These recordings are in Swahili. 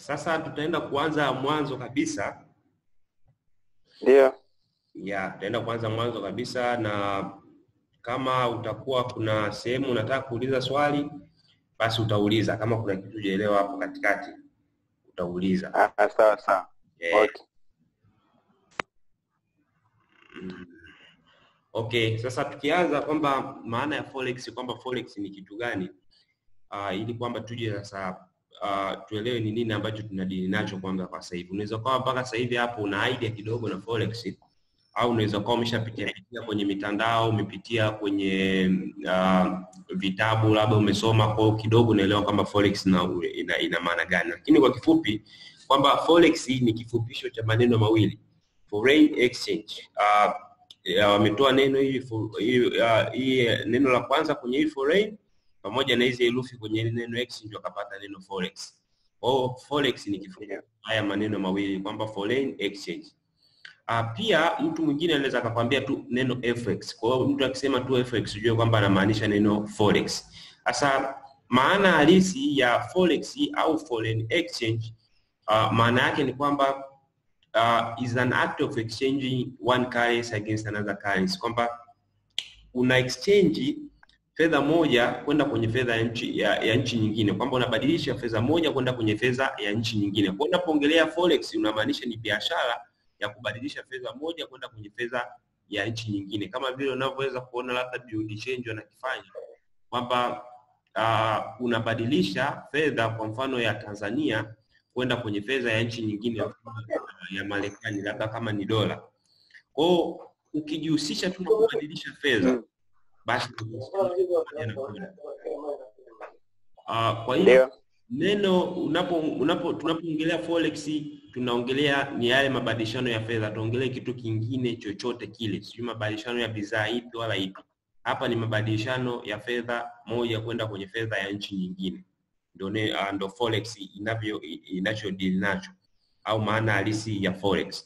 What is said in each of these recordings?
Sasa tutaenda kuanza mwanzo kabisa Ndio. ya tutaenda kuanza mwanzo kabisa, na kama utakuwa kuna sehemu unataka kuuliza swali, basi utauliza. Kama kuna kitu hujaelewa hapo katikati, utauliza. Ah, sawa sawa. Eh, Okay. mm. Okay, sasa tukianza kwamba maana ya forex, kwamba forex ni kitu gani, uh, ili kwamba tuje sasa uh, tuelewe ni nini ambacho tunadili nacho kwanza kwa sasa hivi. Unaweza kuwa mpaka sasa hivi hapo una idea kidogo na forex, au unaweza kuwa umeshapitia pitia kwenye mitandao, umepitia kwenye uh, vitabu, labda umesoma kwa hiyo kidogo unaelewa kwamba forex ina, ina, ina maana gani, lakini kwa kifupi kwamba forex ni kifupisho cha maneno mawili foreign exchange. Uh, ya, wametoa neno hili fo- hii uh, hii neno la kwanza kwenye hii foreign pamoja na hizi herufi kwenye hili neno exchange wakapata neno forex. Kwa hiyo forex ni kifupi haya maneno mawili kwamba foreign exchange. Uh, pia mtu mwingine anaweza akakwambia tu neno FX. Kwa hiyo mtu akisema tu FX ujue kwamba anamaanisha neno forex. Sasa maana halisi ya forex au foreign exchange uh, maana yake ni kwamba uh, is an act of exchanging one currency against another currency, kwamba una exchange fedha moja kwenda kwenye fedha ya nchi ya, ya nchi nyingine, kwamba unabadilisha fedha moja kwenda kwenye fedha ya nchi nyingine. Kwa hiyo unapoongelea forex unamaanisha ni biashara ya kubadilisha fedha moja kwenda kwenye fedha ya nchi nyingine, kama vile unavyoweza kuona labda build change wanakifanya kwamba uh, unabadilisha fedha kwa mfano ya Tanzania kwenda kwenye fedha ya nchi nyingine ya Marekani, labda kama ni dola. Kwa hiyo ukijihusisha tu na kubadilisha fedha Mm. basi pamoja na kula. Uh, kwa hiyo Ndio. neno unapo unapo tunapoongelea forex tunaongelea ni yale mabadilishano ya fedha, tuongelee kitu kingine chochote kile, sijui mabadilishano ya bidhaa ipi wala ipi. Hapa ni mabadilishano ya fedha moja kwenda kwenye fedha ya nchi nyingine, ndio ne- ah, ndio forex inavyo inachodili nacho au maana halisi ya forex.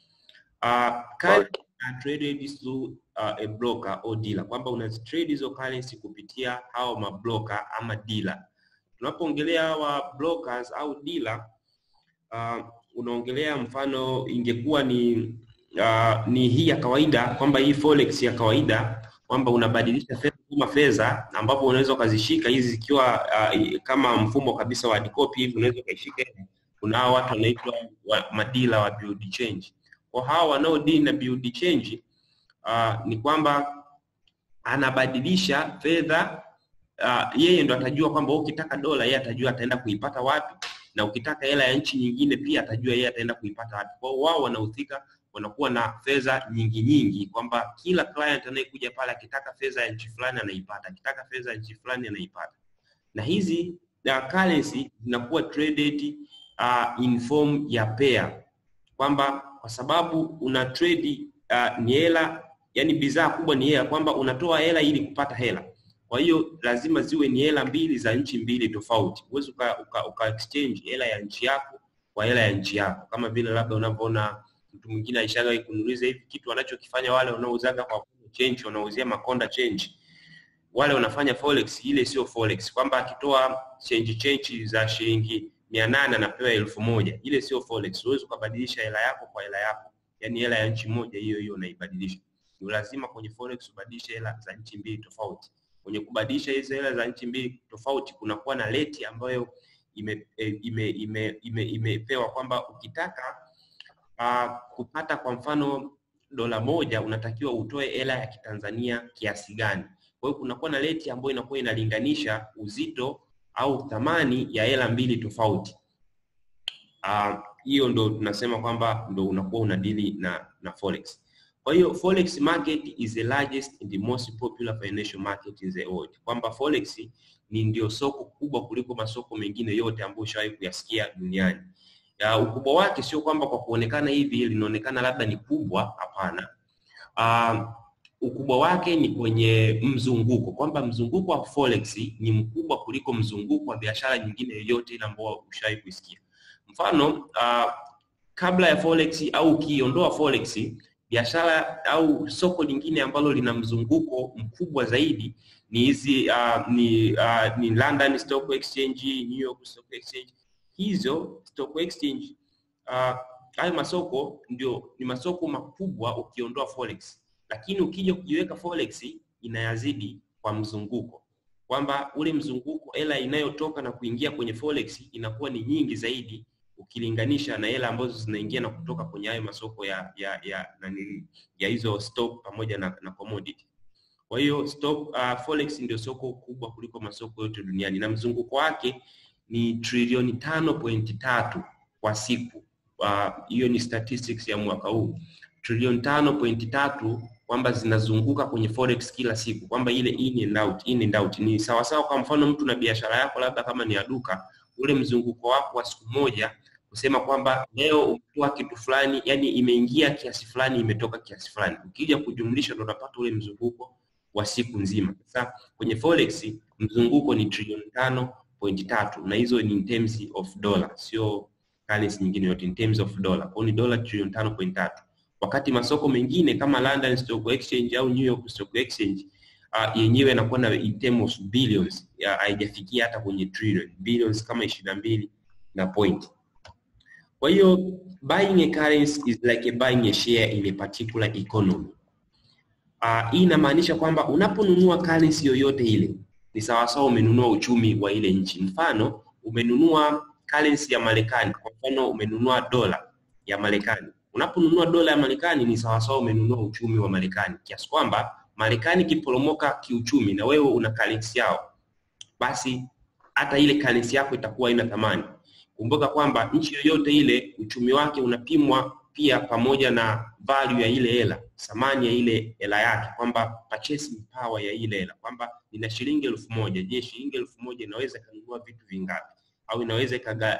Uh, currency are traded through uh, a broker or dealer, kwamba unazitrade hizo currency kupitia hao mabroker ama dealer. Tunapoongelea hawa brokers au dealer uh, unaongelea mfano ingekuwa ni uh, ni hii ya kawaida kwamba hii forex ya kawaida kwamba unabadilisha fedha kama fedha ambapo unaweza ukazishika hizi zikiwa uh, kama mfumo kabisa wa hard copy hivi unaweza ukaishika hivi. kuna hawa watu wanaitwa wa, madila wa build change kwa hawa wanaodili na build change uh, ni kwamba anabadilisha fedha uh, yeye ndo atajua kwamba wewe ukitaka dola yeye atajua ataenda kuipata wapi na ukitaka hela ya nchi nyingine pia atajua yeye ataenda kuipata wapi. Kwa hiyo wao wanahusika, wanakuwa na fedha nyingi nyingi, kwamba kila client anayekuja pale akitaka fedha ya nchi fulani anaipata, akitaka fedha ya nchi fulani anaipata, na hizi uh, currency zinakuwa traded uh, in form ya pair, kwamba kwa sababu una trade uh, ni hela, yani bidhaa kubwa ni hela, kwamba unatoa hela ili kupata hela kwa hiyo lazima ziwe ni hela mbili za nchi mbili tofauti. Huwezi uka, uka, uka exchange hela ya nchi yako kwa hela ya nchi yako, kama vile labda unavyoona mtu mwingine aishaga kununuliza hivi kitu wanachokifanya wale wanaouzaga kwa change, wanauzia makonda change, wale wanafanya forex. Ile sio forex, kwamba akitoa change change za shilingi mia nane anapewa elfu moja ile sio forex. Huwezi ukabadilisha hela yako kwa hela yako, yani hela ya nchi moja hiyo hiyo unaibadilisha. Ni lazima kwenye forex ubadilishe hela za nchi mbili tofauti kwenye kubadilisha hizo hela za nchi mbili tofauti kunakuwa na rate ambayo ime, eh, ime, ime, ime, imepewa kwamba ukitaka uh, kupata kwa mfano dola moja unatakiwa utoe hela ya kitanzania kiasi gani. Kwa hiyo kunakuwa na rate ambayo inakuwa inalinganisha uzito au thamani ya hela mbili tofauti. Ah, hiyo ndo tunasema kwamba ndo unakuwa unadili na na forex. Kwa hiyo forex market is the largest and the most popular financial market in the world, kwamba forex ni ndio soko kubwa kuliko masoko mengine yote ambayo ushawahi kuyasikia duniani. Ya, ukubwa wake sio kwamba kwa kuonekana hivi linaonekana labda ni kubwa, hapana. Uh, ukubwa wake ni kwenye mzunguko, kwamba mzunguko wa forex ni mkubwa kuliko mzunguko wa biashara nyingine yoyote ile ambayo ushawahi kuisikia. Mfano uh, kabla ya forex au ukiondoa forex biashara au soko lingine ambalo lina mzunguko mkubwa zaidi ni hizi uh, ni, uh, ni London Stock Exchange, New York Stock Exchange. hizo stock exchange uh, hayo masoko ndio ni masoko makubwa ukiondoa forex, lakini ukija kujiweka forex inayazidi kwa mzunguko, kwamba ule mzunguko hela inayotoka na kuingia kwenye forex inakuwa ni nyingi zaidi ukilinganisha na hela ambazo zinaingia na kutoka kwenye hayo masoko ya ya ya nani ya hizo stock pamoja na, na commodity. Kwa hiyo stock uh, forex ndio soko kubwa kuliko masoko yote duniani na mzunguko wake ni trilioni tano pointi tatu kwa siku. Hiyo uh, ni statistics ya mwaka huu, trilioni tano pointi tatu kwamba zinazunguka kwenye forex kila siku, kwamba ile in and out, in and out ni sawasawa. Kwa mfano mtu na biashara yako labda kama ni ya duka, ule mzunguko wako wa siku moja kusema kwamba leo umetoa kitu fulani, yani imeingia kiasi fulani, imetoka kiasi fulani, ukija kujumlisha ndo unapata ule mzunguko wa siku nzima. Sasa kwenye forex mzunguko ni trilioni tano pointi tatu na hizo ni in terms of dollar, sio currency nyingine yote, in terms of dollar. Kwa ni dola trilioni tano pointi tatu wakati masoko mengine kama London Stock Exchange au New York Stock Exchange uh, yenyewe yanakuwa na in terms of billions, haijafikia hata kwenye trillion, billions kama ishirini na mbili na point. Kwa hiyo buying a currency is like a buying a share in a particular economy. Uh, hii inamaanisha kwamba unaponunua currency yoyote ile ni sawasawa umenunua uchumi wa ile nchi. Mfano, umenunua currency ya Marekani, kwa mfano umenunua dola ya Marekani. Unaponunua dola ya Marekani ni sawasawa umenunua uchumi wa Marekani, kiasi kwamba Marekani ikiporomoka kiuchumi na wewe una currency yao, basi hata ile currency yako itakuwa haina thamani. Kumbuka kwamba nchi yoyote ile uchumi wake unapimwa pia pamoja na value ya ile hela, thamani ya ile hela yake, kwamba purchasing power ya ile hela, kwamba nina shilingi elfu moja. Je, shilingi elfu moja inaweza ikanunua vitu vingapi? Au inaweza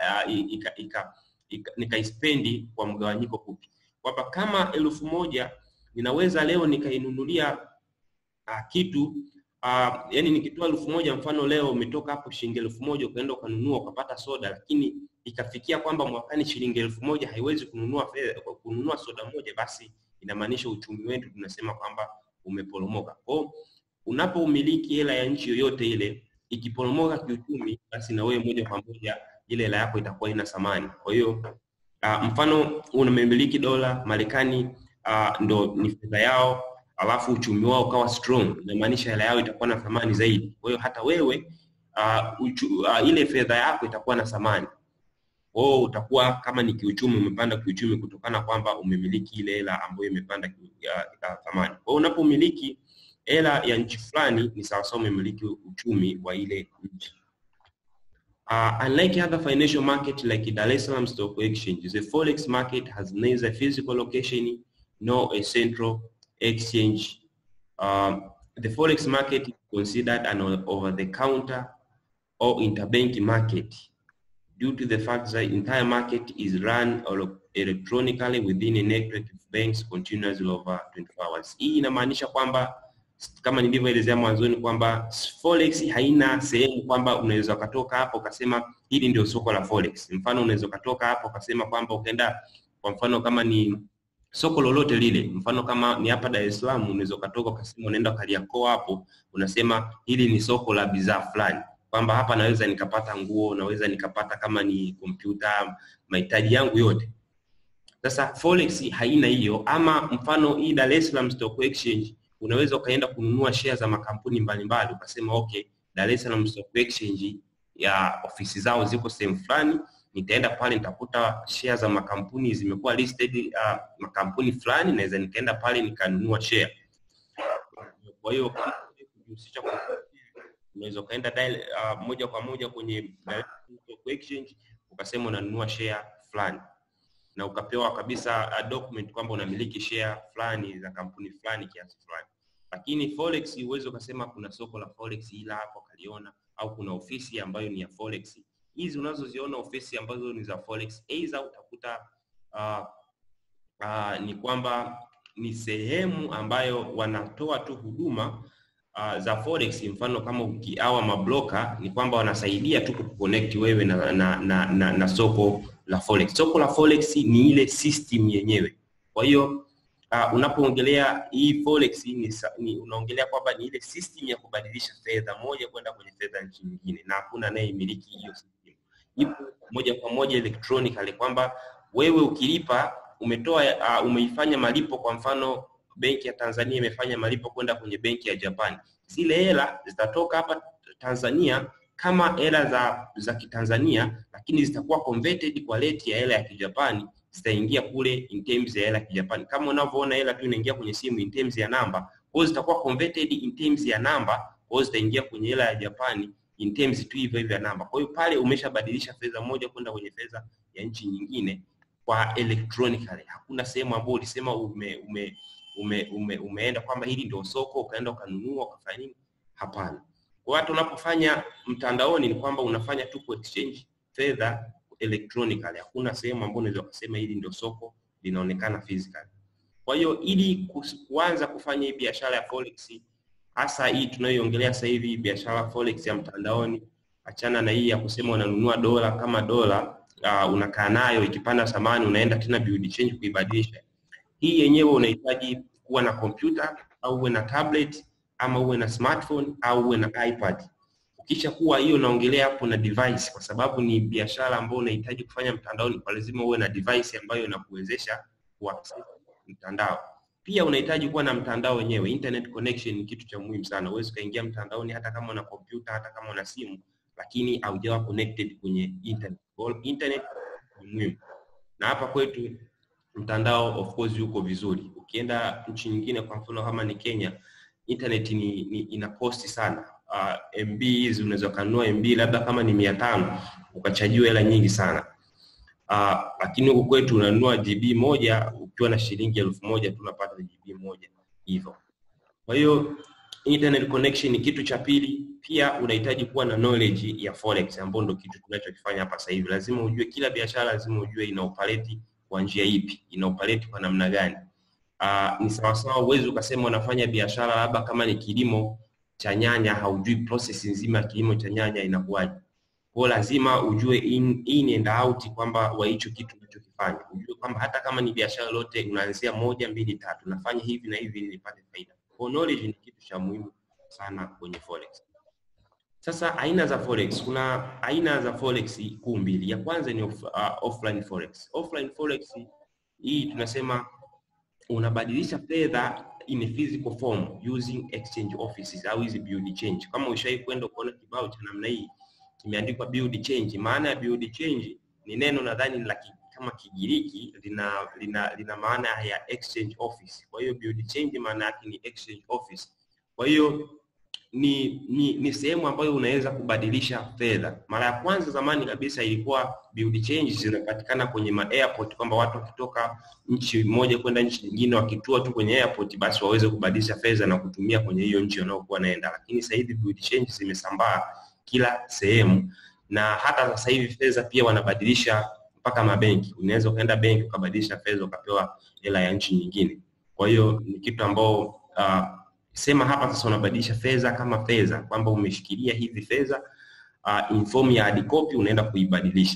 nikaispendi kwa mgawanyiko kupi? Kwamba kama elfu moja ninaweza leo nikainunulia uh, kitu uh, yani nikitoa elfu moja mfano leo umetoka hapo shilingi elfu moja ukaenda ukanunua ukapata soda, lakini ikafikia kwamba mwakani shilingi elfu moja haiwezi kununua fedha, kununua soda moja, basi inamaanisha uchumi wetu tunasema kwamba umeporomoka. Kwa unapoumiliki hela ya nchi yoyote ile ikiporomoka kiuchumi, basi na wewe moja kwa moja ile hela yako itakuwa ina thamani. Kwa hiyo uh, mfano unamiliki dola Marekani, uh, ndo ni fedha yao, alafu uchumi wao ukawa strong, inamaanisha hela yao itakuwa na thamani zaidi. Kwa hiyo hata wewe uh, uchu, uh, ile fedha yako itakuwa na thamani kwao utakuwa kama ni kiuchumi umepanda kiuchumi kutokana kwamba umemiliki ile hela ambayo imepanda thamani. Kwa hiyo unapomiliki hela ya nchi fulani ni sawasawa umemiliki uchumi wa ile nchi. Uh, unlike other financial market like Dar es Salaam Stock Exchange, the forex market has neither physical location nor a central exchange. Um, the forex market is considered an over-the-counter or interbank market due to the fact that the entire market is run electronically within a network of banks continuously over 24 hours. Hii inamaanisha kwamba kama nilivyoelezea mwanzoni kwamba forex haina sehemu kwamba unaweza ukatoka hapo ukasema hili ndio soko la forex. Mfano unaweza ukatoka hapo ukasema kwamba ukaenda kwa mfano kama ni soko lolote lile, mfano kama ni hapa Dar es Salaam, unaweza ukatoka ukasema unaenda Kariakoo hapo, unasema hili ni soko la bidhaa fulani kwamba hapa naweza nikapata nguo, naweza nikapata kama ni kompyuta, mahitaji yangu yote. Sasa forex haina hiyo, ama mfano hii Dar es Salaam Stock Exchange unaweza ukaenda kununua share za makampuni mbalimbali, ukasema okay, Dar es Salaam Stock Exchange ya ofisi zao ziko sehemu fulani, nitaenda pale nitakuta share za makampuni zimekuwa listed uh, makampuni fulani, naweza nikaenda pale nikanunua share. Kwa hiyo kujihusisha unaweza ukaenda uh, moja kwa moja kwenye Stock Exchange ukasema unanunua share fulani na ukapewa kabisa uh, document kwamba unamiliki share fulani za kampuni fulani kiasi fulani. Lakini forex uweze ukasema kuna soko la forex ila hapo kaliona, au kuna ofisi ambayo ni ya forex. Hizi unazoziona ofisi ambazo ni za forex, aidha utakuta uh, uh, ni kwamba ni sehemu ambayo wanatoa tu huduma uh, za forex. Mfano kama ukiawa mabloka ni kwamba wanasaidia tu kuconnect wewe na, na, na, na, na soko la forex. Soko la forex ni ile system yenyewe. Kwa hiyo uh, unapoongelea hii forex ni, ni unaongelea kwamba ni ile system ya kubadilisha fedha moja kwenda kwenye fedha nchi nyingine, na hakuna anayemiliki hiyo system. ipo moja kwa moja electronically kwamba wewe ukilipa umetoa uh, umeifanya malipo kwa mfano benki ya Tanzania imefanya malipo kwenda kwenye benki ya Japan, zile hela zitatoka hapa Tanzania kama hela za za Kitanzania, lakini zitakuwa converted kwa rate ya hela ya Kijapani, zitaingia kule in terms ya hela ya Kijapani. Kama unavyoona hela tu inaingia kwenye simu in terms ya namba, kwa hiyo zitakuwa converted in terms ya namba, kwa hiyo zitaingia kwenye hela ya Japani in terms tu hivyo hivyo ya namba. Kwa hiyo pale umeshabadilisha fedha moja kwenda kwenye fedha ya nchi nyingine kwa electronically. Hakuna sehemu ambayo ulisema ume, ume, ume, ume, umeenda kwamba hili ndio soko ukaenda ukanunua ukafanya nini. Hapana. Kwa hata unapofanya mtandaoni ni kwamba unafanya tu ku exchange fedha electronically. Hakuna sehemu ambayo unaweza kusema hili ndio soko linaonekana physically. Kwa hiyo ili kuanza kufanya hii biashara ya forex hasa hii tunayoiongelea sasa hivi biashara forex ya mtandaoni, achana na hii ya kusema unanunua dola kama dola uh, unakaa nayo ikipanda thamani unaenda tena build change kuibadilisha. Hii yenyewe unahitaji kuwa na kompyuta au uwe na tablet ama uwe na smartphone au uwe na iPad. Ukisha kuwa hiyo naongelea hapo na device, kwa sababu ni biashara ambayo unahitaji kufanya mtandaoni, kwa lazima uwe na device ambayo inakuwezesha kuaccess mtandao. Pia unahitaji kuwa na mtandao wenyewe. Internet connection ni kitu cha muhimu sana. Huwezi ukaingia mtandaoni hata kama una kompyuta, hata kama una simu, lakini haujawa connected kwenye internet. Kwa hiyo internet ni muhimu, na hapa kwetu mtandao of course uko vizuri. Ukienda nchi nyingine, kwa mfano kama ni Kenya, internet ni, ni ina posti sana. Uh, MB hizi unaweza kununua MB labda kama ni mia tano ukachajiwa hela nyingi sana. Uh, lakini huku kwetu unanunua GB moja ukiwa na shilingi elfu moja tu unapata GB moja hivyo. Kwa hiyo internet connection ni kitu cha pili. Pia unahitaji kuwa na knowledge ya forex, ambayo ndio kitu tunachokifanya hapa sasa hivi. Lazima ujue kila biashara, lazima ujue ina operate kwa njia ipi, ina operate kwa namna gani. Uh, ni sawa sawa, uwezi ukasema unafanya biashara labda kama ni kilimo cha nyanya, haujui process nzima ya kilimo cha nyanya inakuwaje. Kwa lazima ujue in, in and out kwamba wa hicho kitu unachokifanya, ujue kwamba hata kama ni biashara yote unaanzia moja mbili tatu, nafanya hivi na hivi ili nipate faida. Kwa knowledge ni kitu cha muhimu sana kwenye forex. Sasa aina za forex, kuna aina za forex kuu mbili. Ya kwanza ni off, uh, offline forex. Offline forex hii tunasema unabadilisha fedha in a physical form using exchange offices au hizi build change. Kama ushawahi kwenda kuona kibao cha namna hii kimeandikwa build change. Maana ya build change ni neno nadhani la kama Kigiriki lina, lina, lina maana ya exchange office. Kwa hiyo build change maana yake ni exchange office. Kwa hiyo ni ni, ni sehemu ambayo unaweza kubadilisha fedha. Mara ya kwanza zamani kabisa ilikuwa build change zinapatikana kwenye ma airport, kwamba watu wakitoka nchi moja kwenda nchi nyingine, wakitua tu kwenye airport, basi waweze kubadilisha fedha na kutumia kwenye hiyo nchi wanaokuwa naenda. Lakini sasa hivi build change zimesambaa kila sehemu, na hata sasa hivi fedha pia wanabadilisha mpaka mabenki. Unaweza ukaenda benki ukabadilisha fedha ukapewa hela ya nchi nyingine. Kwa hiyo ni kitu ambao uh, sema hapa sasa unabadilisha fedha kama fedha, kwamba umeshikilia hizi fedha uh, in form ya hard copy unaenda kuibadilisha,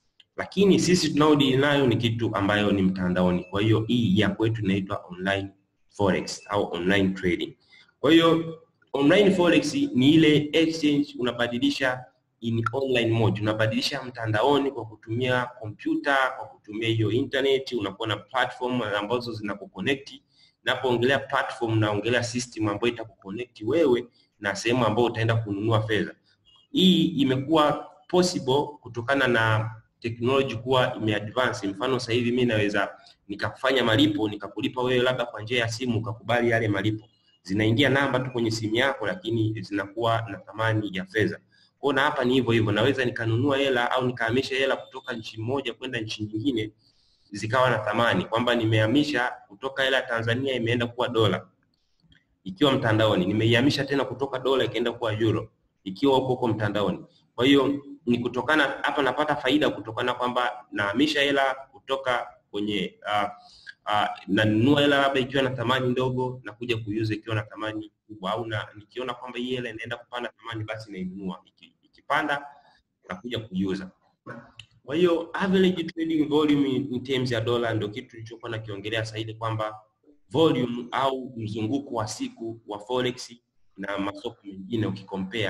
lakini sisi tunaodili nayo ni kitu ambayo ni mtandaoni. Kwa hiyo hii ya kwetu inaitwa online forex au online trading. Kwa hiyo online forex ni ile exchange unabadilisha in online mode, unabadilisha mtandaoni kwa kutumia kompyuta, kwa kutumia hiyo internet, unakuwa na platform ambazo zinakuconnect Napoongelea platform naongelea system ambayo itakuconnect wewe na sehemu ambayo utaenda kununua fedha. Hii imekuwa possible kutokana na technology kuwa imeadvance. Mfano sasa hivi mimi naweza nikakufanya malipo nikakulipa wewe labda kwa njia ya simu, ukakubali yale malipo, zinaingia namba tu kwenye simu yako, lakini zinakuwa na thamani ya fedha. Kwa na hapa ni hivyo hivyo, naweza nikanunua hela au nikahamisha hela kutoka nchi moja kwenda nchi nyingine zikawa na thamani kwamba nimehamisha kutoka hela Tanzania imeenda kuwa dola ikiwa mtandaoni, nimeihamisha tena kutoka dola ikaenda kuwa euro ikiwa huko huko mtandaoni. Kwa hiyo ni kutokana hapa napata faida kutokana kwamba nahamisha hela kutoka kwenye uh, uh, nanunua hela labda ikiwa na thamani ndogo na kuja kuiuza ikiwa na thamani kubwa, au na nikiona kwamba hii hela inaenda kupanda thamani, basi nainunua, ikipanda nakuja kuiuza. Kwa hiyo average trading volume in terms ya dola ndio kitu tulichokuwa nakiongelea sasa hivi kwamba volume au mzunguko wa siku wa forex na masoko mengine ukikompea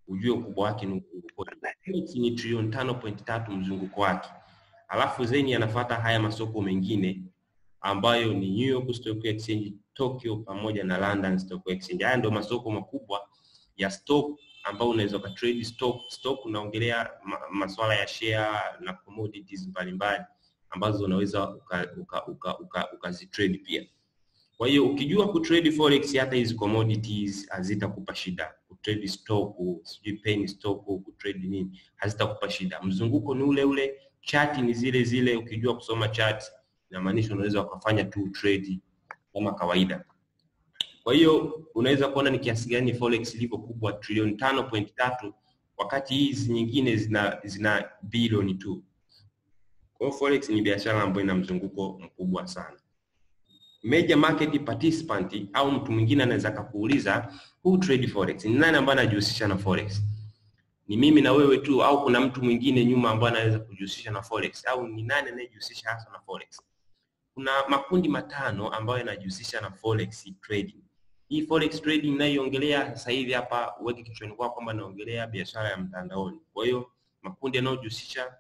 ujue ukubwa wake ni ukoje. Forex ni trilioni tano point tatu mzunguko wake, alafu zeni anafuata haya masoko mengine ambayo ni New York Stock Exchange, Tokyo pamoja na London Stock Exchange. Haya ndio masoko makubwa ya stock ambao unaweza ukatrade stock. Stock unaongelea ma, masuala ya share na commodities mbalimbali ambazo unaweza ukazitrade uka, uka, uka, uka pia. Kwa hiyo ukijua kutrade forex, hata hizi commodities hazitakupa shida. Kutrade stock, sijui penny stock, kutrade nini, hazitakupa shida. Mzunguko ni ule ule, chart ni zile zile. Ukijua kusoma chart, inamaanisha unaweza ukafanya tu trade kama kawaida. Kwa hiyo unaweza kuona ni kiasi gani forex ilivyo kubwa, trilioni tano point tatu wakati hizi nyingine zina zina bilioni tu. Kwa hiyo forex ni biashara ambayo ina mzunguko mkubwa sana. Major market participant au mtu mwingine anaweza akakuuliza who trade forex, ni nani ambaye anajihusisha na forex? Ni mimi na wewe tu au kuna mtu mwingine nyuma ambaye anaweza kujihusisha na forex au ni nani anayejihusisha hasa na forex? Kuna makundi matano ambayo yanajihusisha na forex trading. Hii forex trading ninayoongelea sasa hivi hapa, uweke kichwani kwako kwamba naongelea biashara ya mtandaoni. Kwa hiyo makundi yanayojihusisha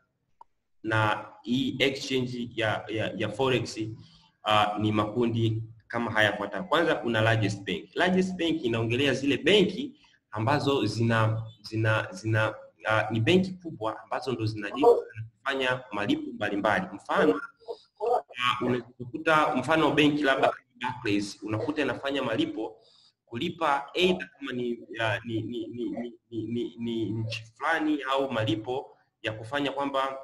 na hii exchange ya, ya, ya forex uh, ni makundi kama haya yafuatayo. Kwanza kuna largest bank. Largest bank inaongelea zile benki ambazo zina zina zina uh, ni benki kubwa ambazo ndo zinafanya malipo mbalimbali. Mfano uh, unakuta mfano benki labda Barclays unakuta inafanya malipo kulipa aidha kama ni, uh, ni, ni, ni, ni, ni, ni, ni nchi fulani au malipo ya kufanya kwamba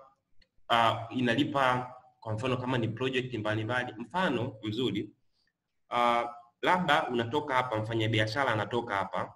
uh, inalipa kwa mfano kama ni project mbalimbali. Mfano mzuri uh, labda unatoka hapa, mfanyabiashara anatoka hapa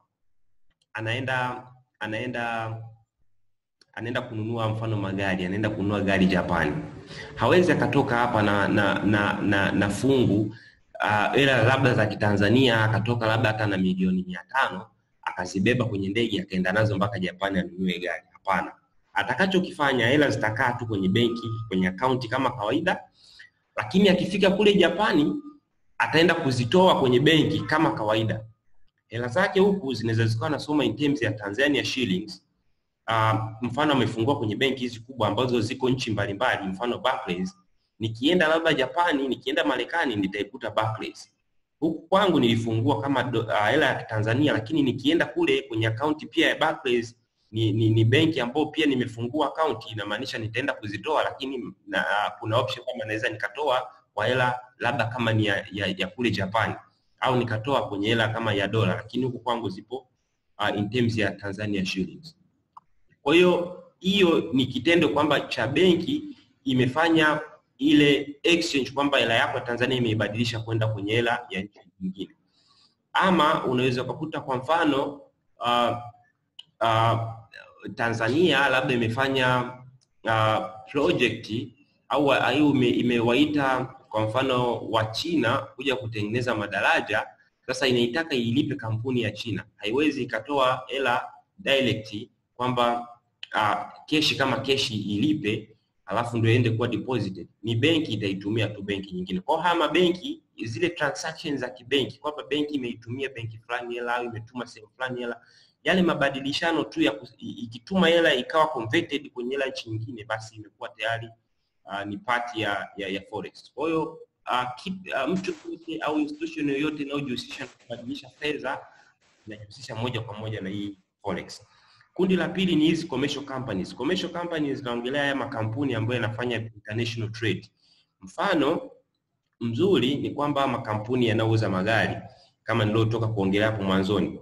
anaenda anaenda anaenda kununua mfano magari, anaenda kununua gari Japani. Hawezi akatoka hapa na na na, na, na fungu uh, ila labda za Kitanzania akatoka labda hata na milioni mia tano akazibeba kwenye ndege akaenda nazo mpaka Japani anunue gari. Hapana, atakachokifanya hela zitakaa tu kwenye benki kwenye akaunti kama kawaida, lakini akifika kule Japani ataenda kuzitoa kwenye benki kama kawaida. Hela zake huku zinaweza zikawa nasoma in terms ya Tanzania shillings. Uh, mfano amefungua kwenye benki hizi kubwa ambazo ziko nchi mbalimbali, mfano Barclays. Nikienda labda Japani, nikienda Marekani nitaikuta Barclays. Huku kwangu nilifungua kama hela uh, ya Tanzania, lakini nikienda kule kwenye akaunti pia ya Barclays ni, ni, ni benki ambayo pia nimefungua akaunti, inamaanisha nitaenda kuzitoa, lakini na, uh, kuna option kama naweza nikatoa kwa hela labda kama ni ya, ya, ya kule Japani au nikatoa kwenye hela kama ya dola, lakini huku kwangu zipo uh, in terms ya Tanzania shillings. Kwa hiyo hiyo ni kitendo kwamba cha benki imefanya ile exchange kwamba hela yako ya Tanzania imeibadilisha kwenda kwenye hela ya nchi nyingine, ama unaweza ukakuta kwa mfano uh, uh, Tanzania labda imefanya uh, project au au imewaita kwa mfano wa China kuja kutengeneza madaraja. Sasa inaitaka ilipe kampuni ya China, haiwezi ikatoa hela direct kwamba uh, keshi kama keshi ilipe alafu ndio iende kuwa deposited. Ni benki itaitumia tu benki nyingine. Kwa haya mabenki zile transactions za kibenki kwamba benki imeitumia benki fulani hela au imetuma sehemu fulani hela yale mabadilishano tu ya ikituma hela ikawa converted kwenye hela nchi nyingine, basi imekuwa tayari uh, ni part ya, ya, ya forex. Kwa hiyo uh, uh, mtu yoyote au institution yoyote inayojihusisha na kubadilisha fedha inajihusisha moja kwa moja na hii forex. Kundi la pili ni hizi commercial companies. Commercial companies zinaongelea haya makampuni ambayo yanafanya international trade. Mfano mzuri ni kwamba makampuni yanayouza magari kama niliotoka kuongelea hapo mwanzoni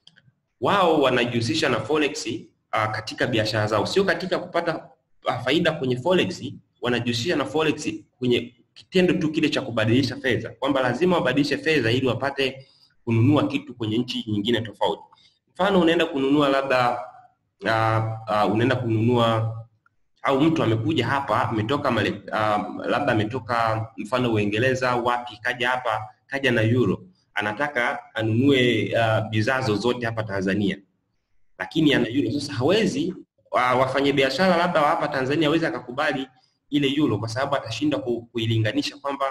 wao wanajihusisha na forex uh, katika biashara zao, sio katika kupata uh, faida kwenye forex. Wanajihusisha na forex kwenye kitendo tu kile cha kubadilisha fedha, kwamba lazima wabadilishe fedha ili wapate kununua kitu kwenye nchi nyingine tofauti. Mfano, unaenda kununua labda uh, uh, unaenda kununua au mtu amekuja hapa ametoka uh, labda ametoka mfano Uingereza wapi, kaja hapa, kaja na euro anataka anunue uh, bidhaa zozote hapa Tanzania, lakini ana euro. Sasa hawezi uh, wafanyabiashara labda wa hapa Tanzania hawezi akakubali ile euro, kwa sababu atashindwa ku, kuilinganisha kwamba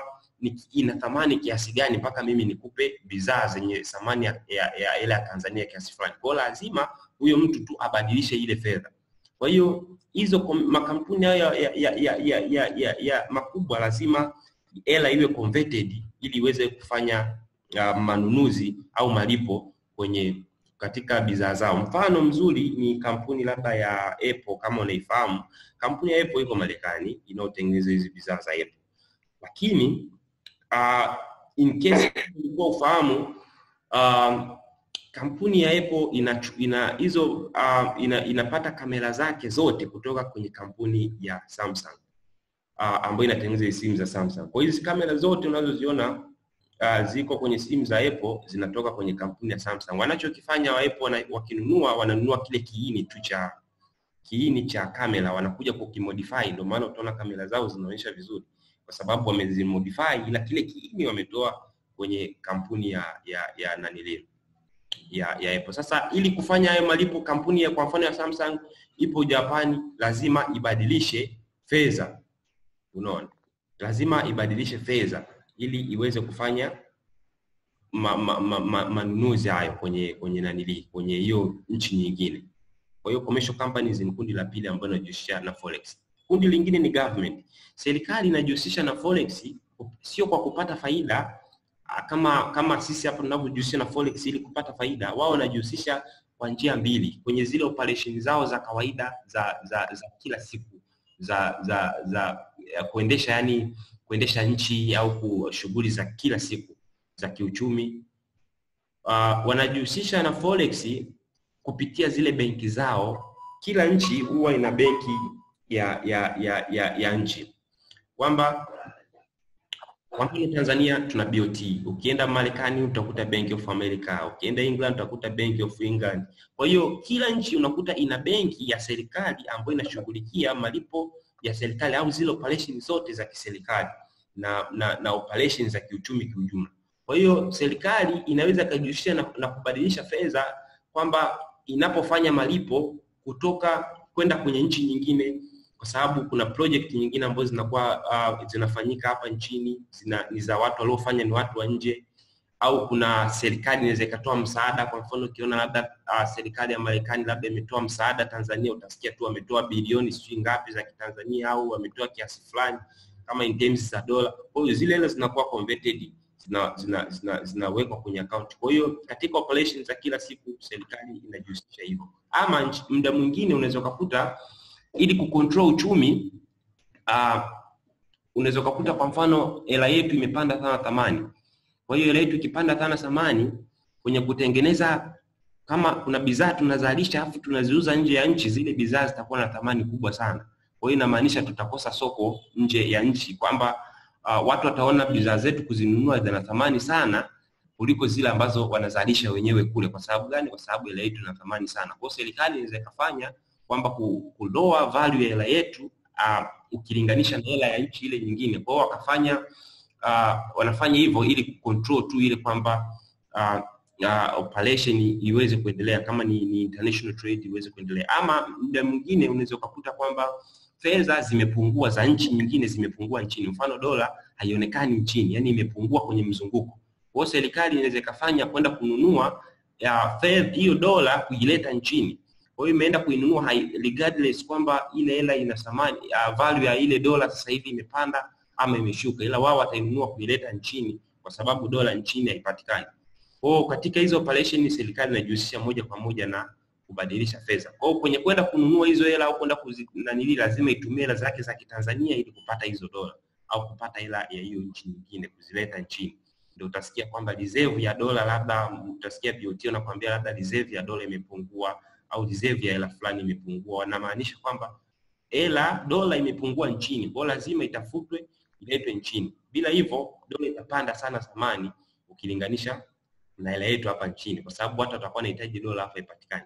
ni, ina thamani kiasi gani mpaka mimi nikupe bidhaa zenye thamani ya, ya, ya hela ya Tanzania kiasi fulani. Kwa hiyo lazima huyo mtu tu abadilishe ile fedha. Kwa hiyo hizo kom- makampuni hayo ya, ya, ya, ya, ya, ya, ya makubwa lazima hela iwe converted ili iweze kufanya uh, manunuzi au malipo kwenye katika bidhaa zao. Mfano mzuri ni kampuni labda ya Apple, kama unaifahamu. Kampuni ya Apple iko Marekani inayotengeneza hizi bidhaa za Apple, lakini uh, in case ulikuwa ufahamu uh, kampuni ya Apple ina ina hizo uh, ina, inapata kamera zake zote kutoka kwenye kampuni ya Samsung uh, ambayo inatengeneza hizi simu za Samsung. Kwa hiyo hizi kamera zote unazoziona uh, ziko kwenye simu za Apple zinatoka kwenye kampuni ya Samsung. Wanachokifanya wa Apple wana, wakinunua wananunua kile kiini tu cha kiini cha kamera wanakuja kukimodify, ndio maana utaona kamera zao zinaonyesha vizuri, kwa sababu wamezimodify, ila kile kiini wametoa kwenye kampuni ya ya ya nanilio ya, ya Apple. Sasa ili kufanya hayo malipo, kampuni ya kwa mfano ya Samsung ipo Japani, lazima ibadilishe fedha, unaona, lazima ibadilishe fedha ili iweze kufanya ma, ma, ma, ma, manunuzi hayo kwenye kwenye nanili kwenye hiyo nchi nyingine. Kwa hiyo commercial companies ni kundi la pili ambalo linajihusisha na forex. Kundi lingine ni government. Serikali inajihusisha na forex sio kwa kupata faida ah, kama kama sisi hapa tunavyojihusisha na forex ili kupata faida, wao wanajihusisha kwa njia mbili kwenye zile operation zao za kawaida za za, za kila siku za za za ya kuendesha yani kuendesha nchi au ku- shughuli za kila siku za kiuchumi. Uh, wanajihusisha na forex kupitia zile benki zao. Kila nchi huwa ina benki ya ya ya ya, ya nchi kwamba kwa mfano Tanzania tuna BOT, ukienda Marekani utakuta Bank of America, ukienda England utakuta Bank of England. Kwa hiyo kila nchi unakuta ina benki ya serikali ambayo inashughulikia malipo ya serikali au zile operation zote za kiserikali na, na, na operation za kiuchumi kiujumla. Kwa hiyo serikali inaweza ikajihusisha na, na kubadilisha fedha kwamba inapofanya malipo kutoka kwenda kwenye nchi nyingine kwa sababu kuna project nyingine ambazo zinakuwa uh, zinafanyika hapa nchini zina, ni za watu waliofanya ni watu wa nje, au kuna serikali inaweza ikatoa msaada. Kwa mfano ukiona labda uh, serikali ya Marekani labda imetoa msaada Tanzania, utasikia tu wametoa bilioni sijui ngapi za Kitanzania au wametoa kiasi fulani kama in terms za dola. Kwa hiyo zile hela zinakuwa converted zina, zina, zina, zinawekwa kwenye account. Kwa hiyo katika operations za kila siku serikali inajihusisha hivyo, ama nchi- muda mwingine unaweza ukakuta ili kucontrol uchumi uh, unaweza ukakuta kwa mfano hela yetu imepanda sana thamani. Kwa hiyo hela yetu ikipanda sana thamani kwenye kutengeneza, kama kuna bidhaa tunazalisha afu tunaziuza nje ya nchi, zile bidhaa zitakuwa na thamani kubwa sana. Kwa hiyo inamaanisha tutakosa soko nje ya nchi, kwamba uh, watu wataona bidhaa zetu kuzinunua zina thamani sana kuliko zile ambazo wanazalisha wenyewe kule. Kwa sababu gani? Kwa sababu hela yetu ina thamani sana. Kwa hiyo serikali inaweza ikafanya kwamba ku- kuloa value ya hela yetu uh, ukilinganisha na hela ya nchi ile nyingine. Kwa hiyo wakafanya uh, wanafanya hivyo ili kucontrol tu ile kwamba uh, uh, operation iweze kuendelea kama ni, ni international trade iweze kuendelea, ama muda mwingine unaweza ukakuta kwamba fedha zimepungua za nchi nyingine zimepungua nchini, mfano dola haionekani nchini, yani imepungua kwenye mzunguko. Kwa hiyo serikali inaweza ikafanya kwenda kununua ya fedha hiyo dola kuileta nchini kwa hiyo imeenda kuinunua hai- regardless kwamba ile hela ina thamani uh, value ya ile dola sasa hivi imepanda ama imeshuka, ila wao watainunua kuileta nchini kwa sababu dola nchini haipatikani. Kwa hiyo katika hizo operation serikali inajihusisha moja kwa moja na kubadilisha fedha. Kwa hiyo kwenye kwenda kununua hizo hela au kwenda kuzinanili, lazima itumie hela zake za Kitanzania ili kupata hizo dola au kupata hela ya hiyo nchi nyingine kuzileta nchini. Ndio utasikia kwamba reserve ya dola labda, utasikia BOT wanakuambia labda reserve ya dola imepungua au reserve ya hela fulani imepungua, wanamaanisha kwamba hela dola imepungua nchini, kwa hiyo lazima itafutwe iletwe nchini. Bila hivyo dola itapanda sana thamani ukilinganisha na hela yetu hapa nchini, kwa sababu watu watakuwa wanahitaji dola hapa ipatikane.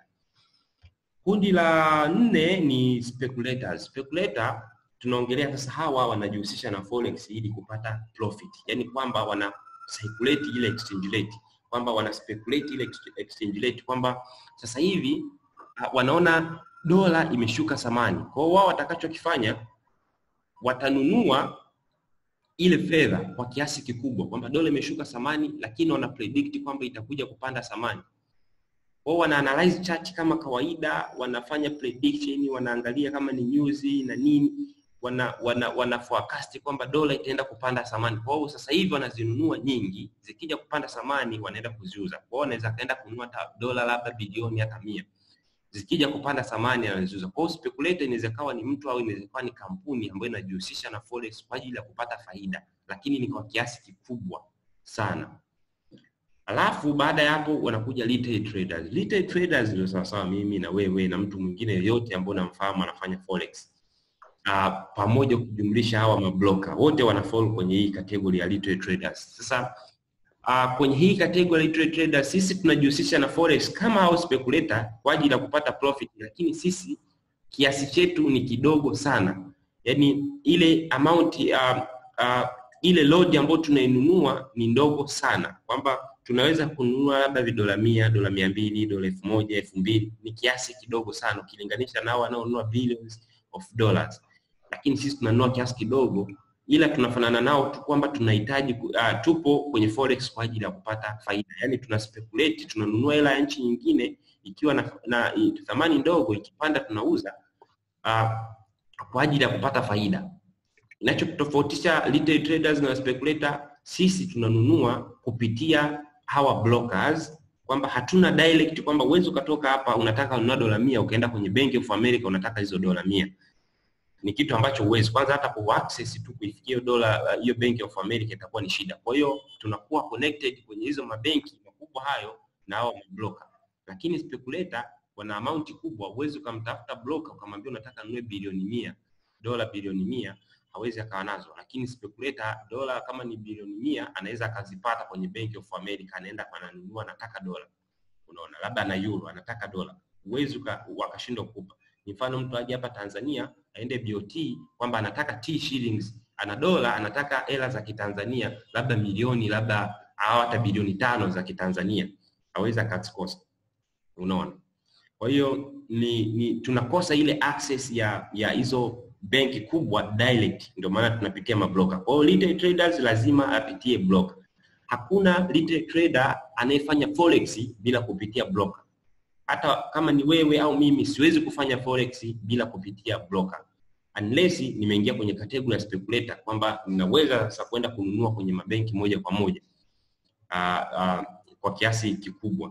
Kundi la nne ni speculators. Speculator tunaongelea sasa, hawa wanajihusisha na forex ili kupata profit, yani kwamba wana circulate ile exchange rate, kwamba wana speculate ile ex- exchange rate, kwamba sasa hivi ah, wanaona dola imeshuka thamani. Kwa hiyo wao watakachokifanya watanunua ile fedha kwa kiasi kikubwa, kwamba dola imeshuka thamani, lakini wana predict kwamba itakuja kupanda thamani. Wao wana analyze chart kama kawaida, wanafanya prediction, wanaangalia kama ni news na nini, wana wana, wana forecast kwamba dola itaenda kupanda thamani. Kwa hiyo sasa hivi wanazinunua nyingi, zikija kupanda thamani wanaenda kuziuza. Kwa hiyo wanaweza kaenda kununua hata dola labda bilioni hata mia zikija kupanda thamani anaziuza. Kwa hiyo speculator inaweza kawa ni mtu au inaweza kawa ni kampuni ambayo inajihusisha na forex kwa ajili ya kupata faida, lakini ni kwa kiasi kikubwa sana. Alafu baada ya hapo wanakuja retail traders. Retail traders ndio sawasawa mimi na wewe na mtu mwingine yoyote ambaye unamfahamu anafanya forex. Uh, pamoja kujumlisha hawa mabloka wote wana fall kwenye hii category ya retail traders. Sasa uh, kwenye hii category ya retail traders sisi tunajihusisha na forex kama hao speculator kwa ajili ya kupata profit, lakini sisi kiasi chetu ni kidogo sana, yaani ile amount uh, uh, ile load ambayo tunainunua ni ndogo sana, kwamba tunaweza kununua labda vidola mia, dola mia mbili, dola elfu moja, elfu mbili ni kiasi kidogo sana ukilinganisha nao wanaonunua billions of dollars, lakini sisi tunanunua kiasi kidogo, ila tunafanana nao tu kwamba tunahitaji uh, tupo kwenye forex kwa ajili ya kupata faida, yani tuna speculate, tunanunua hela ya nchi nyingine ikiwa na, na thamani ndogo, ikipanda tunauza uh, kwa ajili ya kupata faida. Inachotofautisha retail traders na speculator, sisi tunanunua kupitia hawa brokers, kwamba hatuna direct, kwamba uwezi ukatoka hapa unataka kununua dola mia ukaenda kwenye Bank of America unataka hizo dola mia ni kitu ambacho uwezi kwanza hata ku access tu kuifikia dola hiyo uh, Bank of America itakuwa ni shida. Kwa hiyo tunakuwa connected kwenye hizo mabenki makubwa hayo na hao mabroker, lakini speculator wana amount kubwa, uwezi ukamtafuta broker ukamwambia unataka nunue bilioni mia dola bilioni mia hawezi akawa nazo, lakini speculator dola kama ni bilioni mia anaweza akazipata kwenye Bank of America, anaenda ananunua, anataka dola, unaona, labda na euro anataka dola, uwezi wakashindwa kukupa. Ni mfano mtu aje hapa Tanzania aende BOT kwamba anataka T shillings, ana dola, anataka hela za Kitanzania labda milioni labda au hata bilioni tano za Kitanzania, hawezi akazikosa, unaona. Kwa hiyo ni, ni tunakosa ile access ya ya hizo benki kubwa direct, ndio maana tunapitia mabroker. Kwa hiyo retail traders lazima apitie broker. Hakuna retail trader anayefanya forex bila kupitia broker. Hata kama ni wewe au mimi, siwezi kufanya forex bila kupitia broker, unless nimeingia kwenye category ya speculator, kwamba ninaweza sasa kwenda kununua kwenye mabenki moja kwa moja uh, uh, kwa kiasi kikubwa.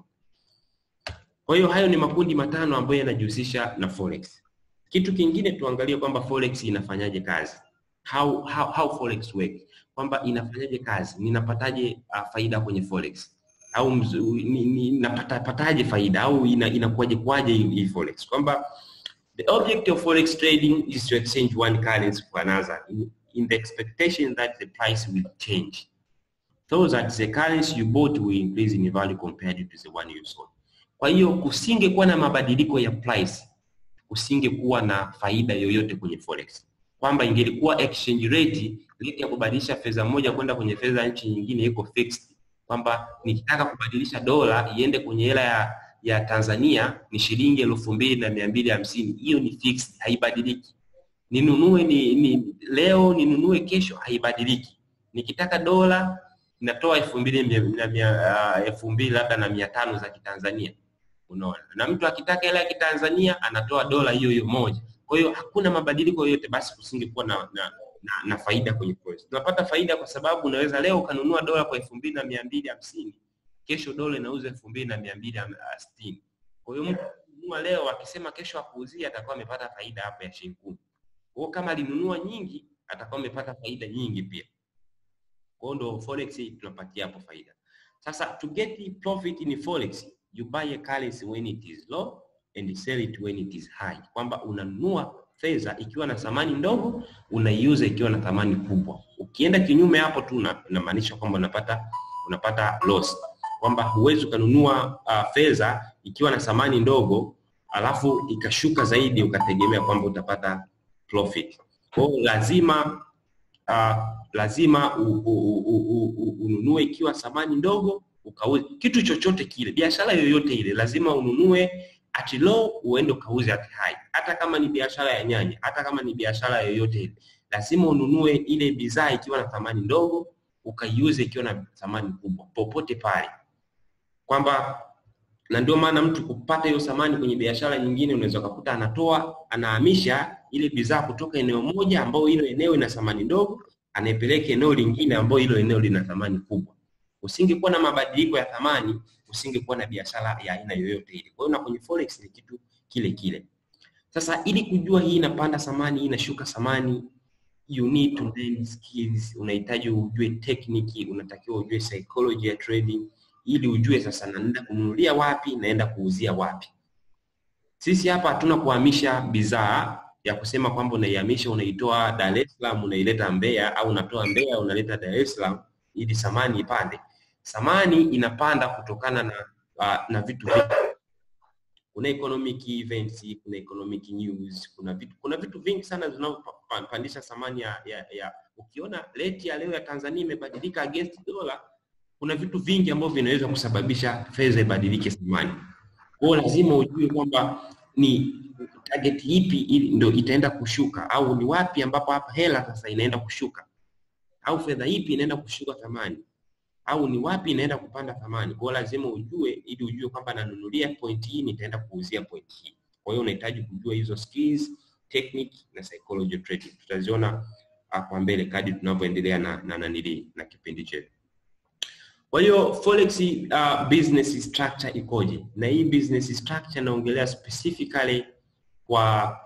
Kwa hiyo hayo ni makundi matano ambayo yanajihusisha na forex. Kitu kingine tuangalie kwamba forex inafanyaje kazi, how, how, how forex work, kwamba inafanyaje kazi, ninapataje uh, faida kwenye forex au ninapata pataje faida au ina, inakuwaje kwaje hii forex, kwamba the object of forex trading is to exchange one currency for another in, in the expectation that the price will change so that the currency you bought will increase in value compared to the one you sold. Kwa hiyo kusingekuwa na mabadiliko ya price kusingekuwa na faida yoyote kwenye forex, kwamba ingelikuwa exchange rate rate ya kubadilisha fedha moja kwenda kwenye fedha ya nchi nyingine iko fixed, kwamba nikitaka kubadilisha dola iende kwenye hela ya, ya Tanzania ni shilingi elfu mbili na mia mbili hamsini. Hiyo ni fixed, haibadiliki. Ninunue ni, ni leo ninunue kesho, haibadiliki. Nikitaka dola natoa elfu mbili na mia elfu mbili labda na mia tano za Kitanzania unaona, na mtu akitaka hela ya Kitanzania anatoa dola hiyo hiyo moja. Kwa hiyo hakuna mabadiliko yoyote, basi kusingekuwa na, na, na, na faida kwenye forex. Tunapata faida kwa sababu unaweza leo ukanunua dola kwa elfu mbili na mia mbili hamsini kesho dola inauza elfu mbili na mia mbili sitini Kwa hiyo mtu akinunua leo akisema kesho akuuzia, atakuwa amepata faida hapo ya shilingi kumi. Kwa hiyo kama alinunua nyingi, atakuwa amepata faida nyingi pia. Kwa hiyo ndo forex tunapatia hapo faida. Sasa to get profit in forex you buy a currency when it is low and sell it when it is high, kwamba unanunua fedha ikiwa na thamani ndogo, unaiuza ikiwa na thamani kubwa. Ukienda kinyume hapo tu inamaanisha kwamba unapata unapata loss, kwamba huwezi ukanunua uh, fedha ikiwa na thamani ndogo alafu ikashuka zaidi ukategemea kwamba utapata profit. Kwa hiyo lazima uh, lazima u, u, u, u, u, ununue ikiwa thamani ndogo ukauze kitu chochote kile, biashara yoyote ile, lazima ununue at low uende ukauze at high. Hata kama ni biashara ya nyanya, hata kama ni biashara yoyote ile, lazima ununue ile bidhaa ikiwa na thamani ndogo, ukaiuze ikiwa na thamani kubwa, popote pale, kwamba na ndio maana mtu kupata hiyo thamani kwenye biashara nyingine, unaweza kukuta anatoa anahamisha ile bidhaa kutoka eneo moja ambayo hilo eneo ina thamani ndogo, anaipeleka eneo lingine ambayo hilo eneo lina thamani kubwa. Usingekuwa na mabadiliko ya thamani, usingekuwa na biashara ya aina yoyote ile. Kwa hiyo na kwenye forex ni kitu kile kile. Sasa ili kujua hii inapanda thamani, hii inashuka thamani, you need to learn skills. Unahitaji ujue technique, unatakiwa ujue psychology ya trading ili ujue sasa naenda kununulia wapi, naenda kuuzia wapi. Sisi hapa hatuna kuhamisha bidhaa ya kusema kwamba unaihamisha unaitoa Dar es Salaam unaileta Mbeya au unatoa Mbeya unaleta Dar es Salaam ili thamani ipande. Thamani inapanda kutokana na uh, na vitu vingi. Kuna economic events, kuna economic news, kuna vitu kuna vitu vingi sana vinavyopandisha thamani ya, ya, ya ukiona rate ya leo ya Tanzania imebadilika against dollar, kuna vitu vingi ambavyo vinaweza kusababisha fedha ibadilike thamani. Kwa hiyo lazima ujue kwamba ni target ipi ili ndio itaenda kushuka au ni wapi ambapo hapa hela sasa inaenda kushuka au fedha ipi inaenda kushuka thamani au ni wapi inaenda kupanda thamani. Kwa hiyo lazima ujue ili ujue kwamba nanunulia point hii nitaenda kuuzia point hii. Kwa hiyo unahitaji kujua hizo skills, technique na psychology of trading. Tutaziona kwa mbele kadri tunavyoendelea na na, na, na, na kipindi chetu. Kwa hiyo forex uh, business structure ikoje? Na hii business structure naongelea specifically kwa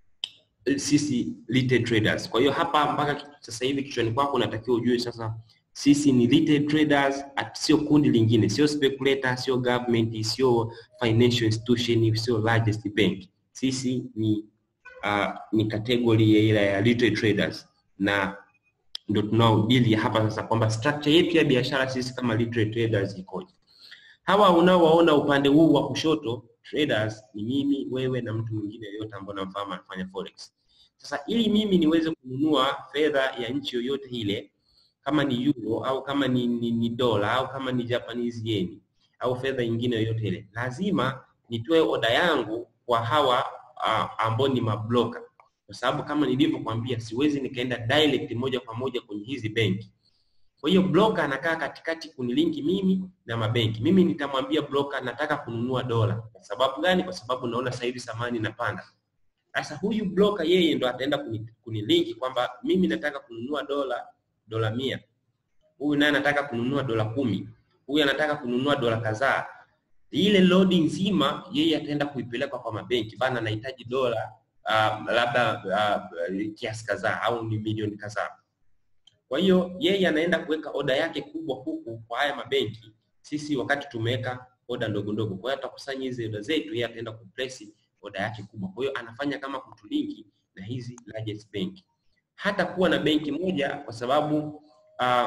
sisi retail traders. Kwa hiyo hapa mpaka sasa hivi kichwani kwako unatakiwa ujue sasa sisi ni retail traders, sio kundi lingine, sio speculator, sio government, sio financial institution, sio largest bank. Sisi ni uh, ni category ya ile ya retail traders na ndio tunaodili hapa sasa kwamba structure yetu ya biashara sisi kama retail traders ikoje. Hawa unaowaona upande huu wa kushoto traders ni mimi, wewe na mtu mwingine yoyote ambaye namfahamu anafanya forex. Sasa ili mimi niweze kununua fedha ya nchi yoyote ile, kama ni euro au kama ni, ni, ni dola au kama ni Japanese yen au fedha nyingine yoyote ile, lazima nitoe oda yangu kwa hawa uh, ambao ni mabloka kwa sababu kama nilivyokuambia siwezi nikaenda direct moja kwa moja kwenye hizi benki. Kwa hiyo broker anakaa katikati kunilinki mimi na mabenki. Mimi nitamwambia broker nataka kununua dola. Kwa sababu gani? Kwa sababu naona sasa hivi thamani inapanda. Sasa huyu broker yeye ndo ataenda kunilinki kwamba mimi nataka kununua dola dola mia. Huyu naye anataka kununua dola kumi. Huyu anataka kununua dola kadhaa. Ile loading nzima yeye ataenda kuipeleka kwa mabenki. Bana nahitaji dola uh, labda uh, kiasi kadhaa au ni milioni kadhaa. Kwa hiyo yeye anaenda kuweka oda yake kubwa huku kwa haya mabenki, sisi wakati tumeweka oda ndogo ndogo. Kwa hiyo atakusanya hizi oda zetu, yeye ataenda kuplace oda yake kubwa. Kwa hiyo anafanya kama kutulinki na hizi largest bank. Hata kuwa na benki moja kwa sababu uh,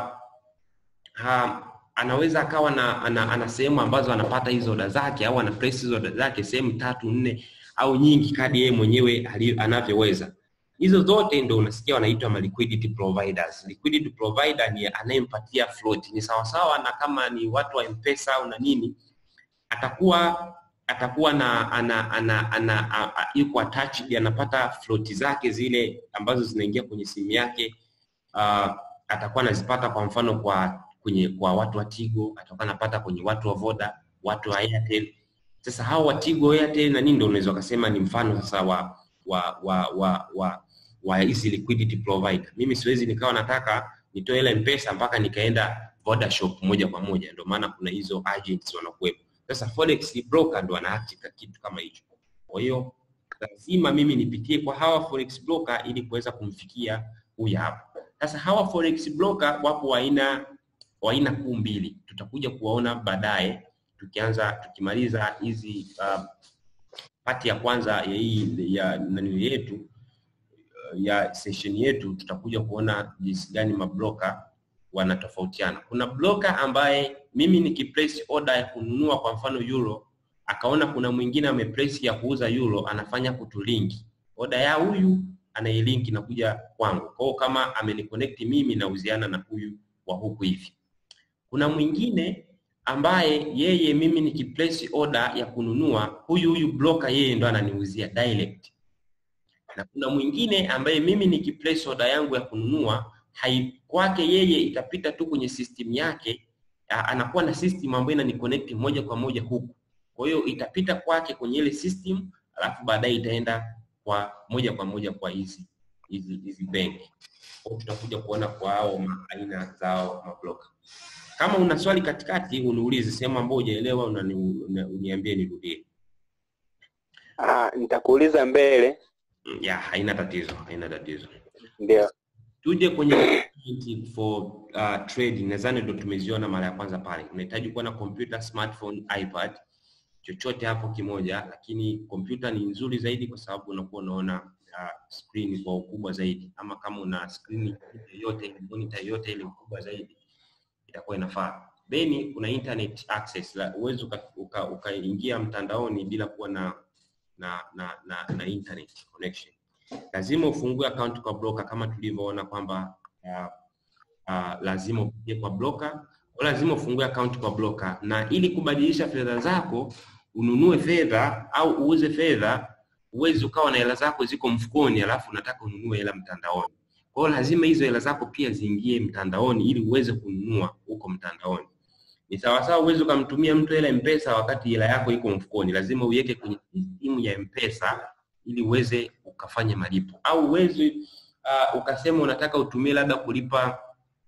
ha, anaweza akawa na ana, ana sehemu ambazo anapata hizo oda zake au ana place hizo oda zake sehemu tatu nne au nyingi kadi yeye mwenyewe anavyoweza. Hizo zote ndio unasikia wanaitwa ma liquidity providers. Liquidity provider ni anayempatia float, ni sawasawa na kama ni watu wa M-Pesa au na nini, atakuwa atakuwa na ana, ana, ana, ana yuko attached, anapata float zake zile ambazo zinaingia kwenye simu yake. Uh, atakuwa anazipata kwa mfano kwa kwenye kwa watu wa Tigo, atakuwa anapata kwenye watu wa Voda, watu wa Airtel. Sasa hao wa Tigo, Airtel na nini ndio unaweza kusema ni mfano sasa wa wa wa wa, wa wa hizi liquidity provider. Mimi siwezi nikawa nataka nitoe ile mpesa mpaka nikaenda Voda shop moja kwa moja, ndio maana kuna hizo agents wanakuwepo. Sasa forex broker ndo ana act kitu kama hicho. Kwa hiyo lazima mimi nipitie kwa hawa forex broker ili kuweza kumfikia huyu hapa. Sasa hawa forex broker wapo aina wa aina kuu mbili, tutakuja kuwaona baadaye tukianza tukimaliza hizi uh, pati ya kwanza ya hii ya nani yetu ya session yetu tutakuja kuona jinsi gani mabroka wanatofautiana. Kuna broker ambaye mimi nikiplace order ya kununua kwa mfano euro, akaona kuna mwingine ameplace ya kuuza euro, anafanya kutulinki order ya huyu anailinki na kuja kwangu. Kwa hiyo kama ameniconnect mimi nauziana na huyu wa huku hivi. Kuna mwingine ambaye yeye mimi nikiplace order ya kununua, huyu huyu broker yeye ndo ananiuzia direct na kuna mwingine ambaye mimi nikiplace order yangu ya kununua hai kwake yeye itapita tu kwenye system yake a- anakuwa na system ambayo inaniconnect moja kwa moja huku kwa hiyo itapita kwake kwenye ile system alafu baadaye itaenda kwa moja kwa moja kwa hizi hizi hizi benki Kwa hiyo tutakuja kuona kwa hao ma- aina zao mabloka kama una swali katikati uniulize sehemu ambayo hujaelewa unani- una- uniambie nirudie Ah, nitakuuliza mbele. Mm, ya haina tatizo haina tatizo Ndio. tuje kwenye requirement for uh, trading nadhani ndo tumeziona mara ya kwanza pale unahitaji kuwa na computer smartphone ipad chochote hapo kimoja lakini kompyuta ni nzuri zaidi kwa sababu unakuwa unaona uh, screen kwa ukubwa zaidi ama kama una screen yoyote ile monitor yoyote ile kubwa zaidi itakuwa inafaa then kuna internet access la uwezi ukaingia uka, ukaingia mtandaoni bila kuwa na na na na, na internet connection lazima ufungue account kwa broker kama tulivyoona kwamba uh, uh, lazima upitie kwa broker au lazima ufungue account kwa broker na ili kubadilisha fedha zako ununue fedha au uuze fedha uwezi ukawa na hela zako ziko mfukoni alafu unataka ununue hela mtandaoni kwa hiyo lazima hizo hela zako pia ziingie mtandaoni ili uweze kununua huko mtandaoni ni sawasawa uwezi ukamtumia mtu hela mpesa wakati hela yako iko mfukoni lazima uiweke kwenye simu ya mpesa ili uweze ukafanya malipo au uwezi uh, ukasema unataka utumie labda kulipa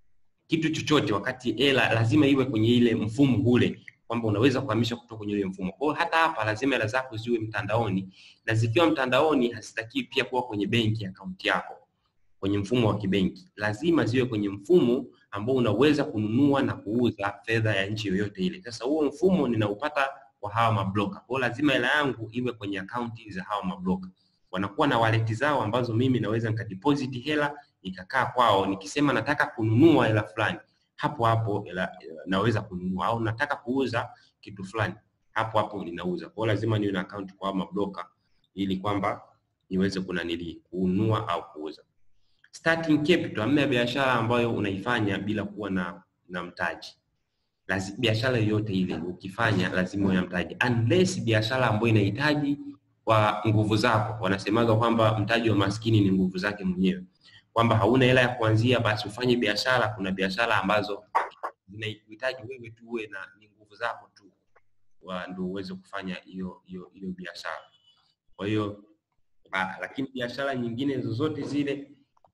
kitu chochote wakati hela lazima iwe kwenye ile mfumo ule kwamba unaweza kuhamisha kutoka kwenye ile mfumo kwa hiyo hata hapa lazima hela zako ziwe mtandaoni na zikiwa mtandaoni hazitakiwi pia kuwa kwenye benki akaunti yako kwenye mfumo wa kibenki lazima ziwe kwenye mfumo ambao unaweza kununua na kuuza fedha ya nchi yoyote ile sasa huo mfumo ninaupata kwa hawa mabloka kwa hiyo lazima hela yangu iwe kwenye akaunti za hawa mabloka wanakuwa na waleti zao ambazo mimi naweza nikadeposit hela ikakaa kwao nikisema nataka kununua hela fulani hapo hapo hela, naweza kununua au nataka kuuza kitu fulani hapo hapo ninauza kwa hiyo lazima niwe na account kwa hawa mabloka ili kwamba niweze kunanili kununua au kuuza starting capital hamna biashara ambayo unaifanya bila kuwa na na mtaji Lazi- biashara yoyote ile ukifanya lazima uwe na mtaji unless biashara ambayo inahitaji kwa nguvu zako wanasemaga kwamba mtaji wa maskini ni nguvu zake mwenyewe kwamba hauna hela ya kuanzia basi ufanye biashara kuna biashara ambazo zinahitaji wewe tu uwe na ni nguvu zako tu wa- ndio uweze kufanya hiyo hiyo hiyo biashara kwa hiyo ah, lakini biashara nyingine zozote zile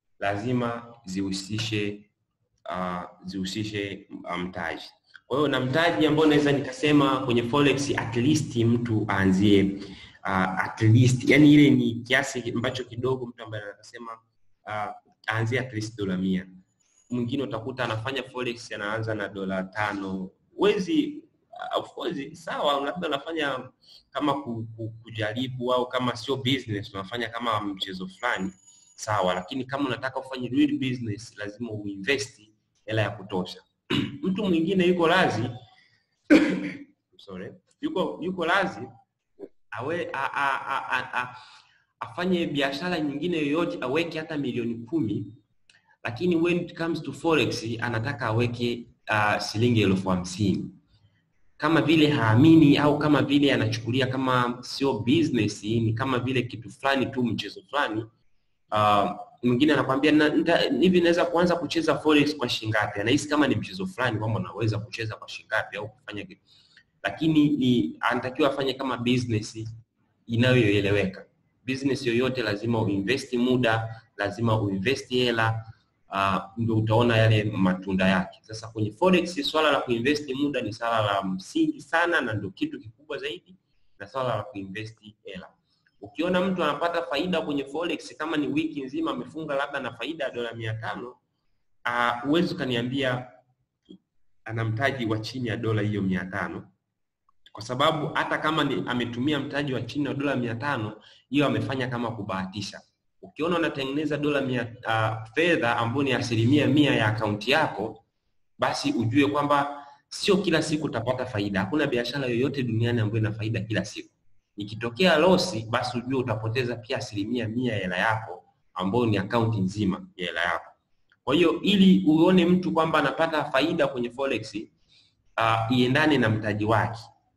lazima zihusishe uh, zihusishe uh, mtaji kwa hiyo na mtaji ambao naweza nikasema kwenye forex at least mtu aanzie uh, at least yani ile ni kiasi ambacho kidogo mtu ambaye anasema uh, aanzie at least dola mia mwingine utakuta anafanya forex anaanza na dola tano wezi uh, of course sawa labda unafanya kama ku, ku, kujaribu au kama sio business unafanya kama mchezo fulani sawa lakini kama unataka ufanye real business lazima uinvest hela ya kutosha mtu mwingine yuko lazi sorry yuko yuko lazi awe a, a, a, a, a, afanye biashara nyingine yoyote aweke hata milioni kumi lakini when it comes to forex anataka aweke uh, shilingi elfu hamsini kama vile haamini au kama vile anachukulia kama sio business ni kama vile kitu fulani tu mchezo fulani uh, mwingine anakwambia "Na- nita- hivi naweza kuanza kucheza forex kwa shingapi anahisi kama ni mchezo fulani kwamba unaweza kucheza kwa shingapi au kufanya kitu lakini ni anatakiwa afanye kama business inayoeleweka business yoyote lazima uinvest muda lazima uinvest hela uh, ndio utaona yale matunda yake sasa kwenye forex swala la kuinvest muda ni swala la msingi sana na ndio kitu kikubwa zaidi na swala la kuinvest hela ukiona mtu anapata faida kwenye forex kama ni wiki nzima amefunga labda na faida ya dola mia tano huwezi uh, ukaniambia ana mtaji wa chini ya dola hiyo mia tano kwa sababu hata kama ni ametumia mtaji wa chini ya dola mia tano hiyo amefanya kama kubahatisha ukiona unatengeneza dola mia uh, fedha ambayo ni asilimia mia ya akaunti yako basi ujue kwamba sio kila siku utapata faida hakuna biashara yoyote duniani ambayo ina faida kila siku ikitokea losi basi ujue utapoteza pia asilimia mia ya hela yako ambayo ni akaunti nzima ya hela yako kwa hiyo ili uone mtu kwamba anapata faida kwenye forex uh, iendane na mtaji wake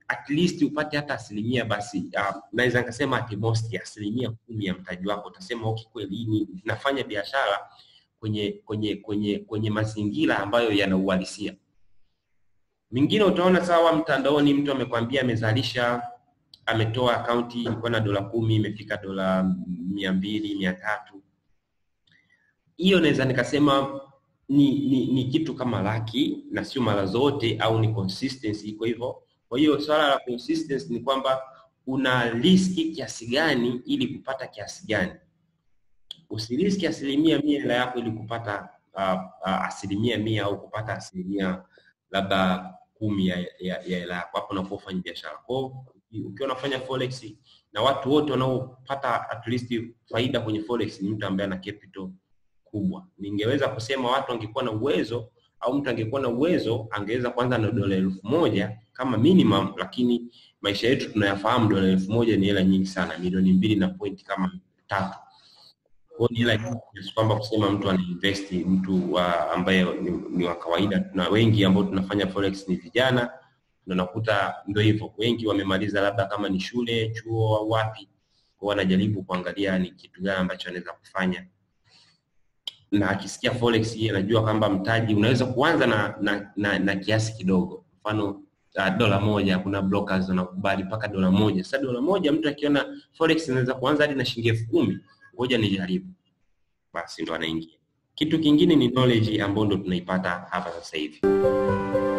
at least upate hata asilimia basi, uh, naweza nikasema at most asilimia kumi ya mtaji wako, utasema okay, kweli hii ni nafanya biashara kwenye kwenye kwenye kwenye mazingira ambayo yana uhalisia. Mingine utaona sawa, mtandaoni mtu amekwambia amezalisha, ametoa akaunti ilikuwa na dola kumi imefika dola mia mbili mia tatu hiyo naweza nikasema ni, ni, ni kitu kama laki na sio mara zote, au ni consistency iko hivyo. Kwa hiyo swala la consistency ni kwamba una riski kiasi gani ili kupata kiasi gani. Usiriski asilimia mia hela yako ili kupata uh, uh, asilimia mia au kupata asilimia labda kumi ya ya ya hela yako hapo unapofanya biashara. Kwa hiyo ukiwa unafanya forex na watu wote wanaopata at least faida kwenye forex ni mtu ambaye ana capital kubwa. Ningeweza kusema watu wangekuwa na uwezo au mtu angekuwa na uwezo angeweza kwanza na dola elfu moja kama minimum, lakini maisha yetu tunayafahamu, dola elfu moja ni hela nyingi sana, milioni mbili na point kama tatu. Kwa hiyo ni hela nyingi kiasi kwamba kusema mtu anainvest, mtu wa ambaye ni, ni wa kawaida. Tuna wengi ambao tunafanya forex ni vijana, na nakuta ndio hivyo, wengi wamemaliza labda kama ni shule, chuo au wapi, kwa wanajaribu kuangalia ni kitu gani ambacho anaweza kufanya na akisikia forex yeye anajua kwamba mtaji unaweza kuanza na, na, na, na kiasi kidogo, mfano uh, dola moja. Kuna brokers wanakubali mpaka dola moja. Sasa dola moja mtu akiona forex inaweza kuanza hadi na shilingi elfu kumi ngoja nijaribu, basi ndo anaingia. Kitu kingine ni knowledge ambayo ndo tunaipata hapa sasa hivi.